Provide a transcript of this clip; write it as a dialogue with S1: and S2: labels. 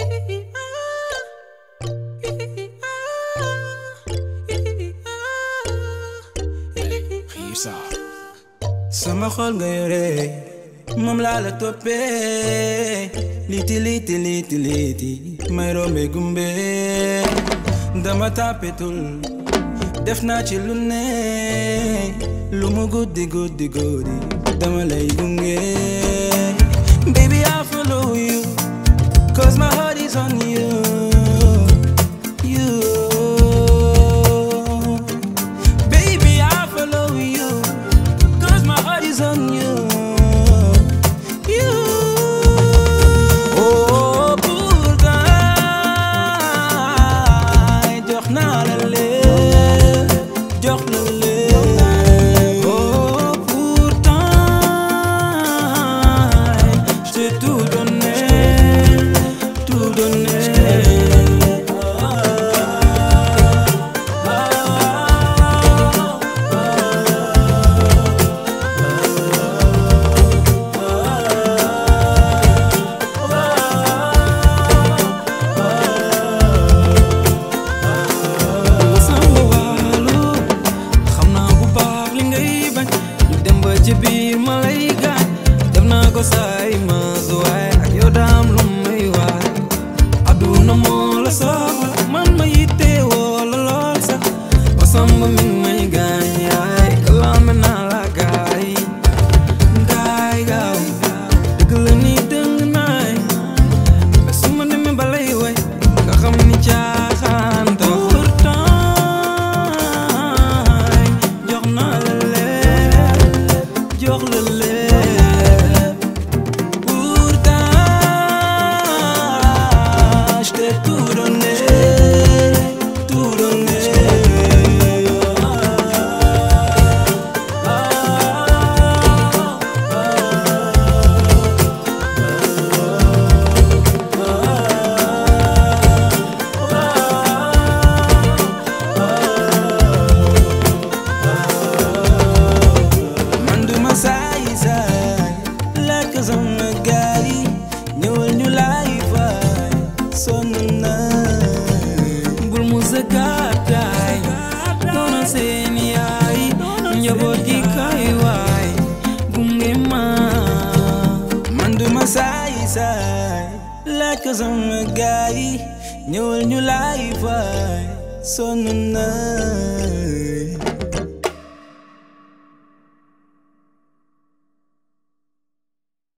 S1: sama xol nga yore moom laa la toppee liti liti liti liti may rombe gumbe dama tàppetul def naa ci lu ne lu mu guddi guddi guddi dama lay gunge baby I follow you cause my heart is on you you baby I follow you cause my heart is on you you oh pourtant jox naa la lépp jox la lépp oh pourtant je t'ai tout donné tout donné sama wàllu xam naa bu baax li ngay bañ ñu dem ba ci biir ma lay gaañ def naa ko saay ma waaye ak yow daam lu may waay aduna moo la soxla man ma yitte woo la lool sax ba samba mi ngi may gaañ yaay kalaame naa la gaay gaay gaaw dëgg la ni dëng naay mais su ma demee ba lay way nga xam ni caaxaan pourtant jox naa la lépp jox la lépp pourtant je t'ai tout donné tout donné man duma saay saay lekk sama gaay ñëwal ñu laay faay sonn naa bul mu sa gàttaay doona seen yaay njaboot gi kay waay gunge ma man duma saay saay lekk sama gaay ñëwal ñu laay faay sonn naa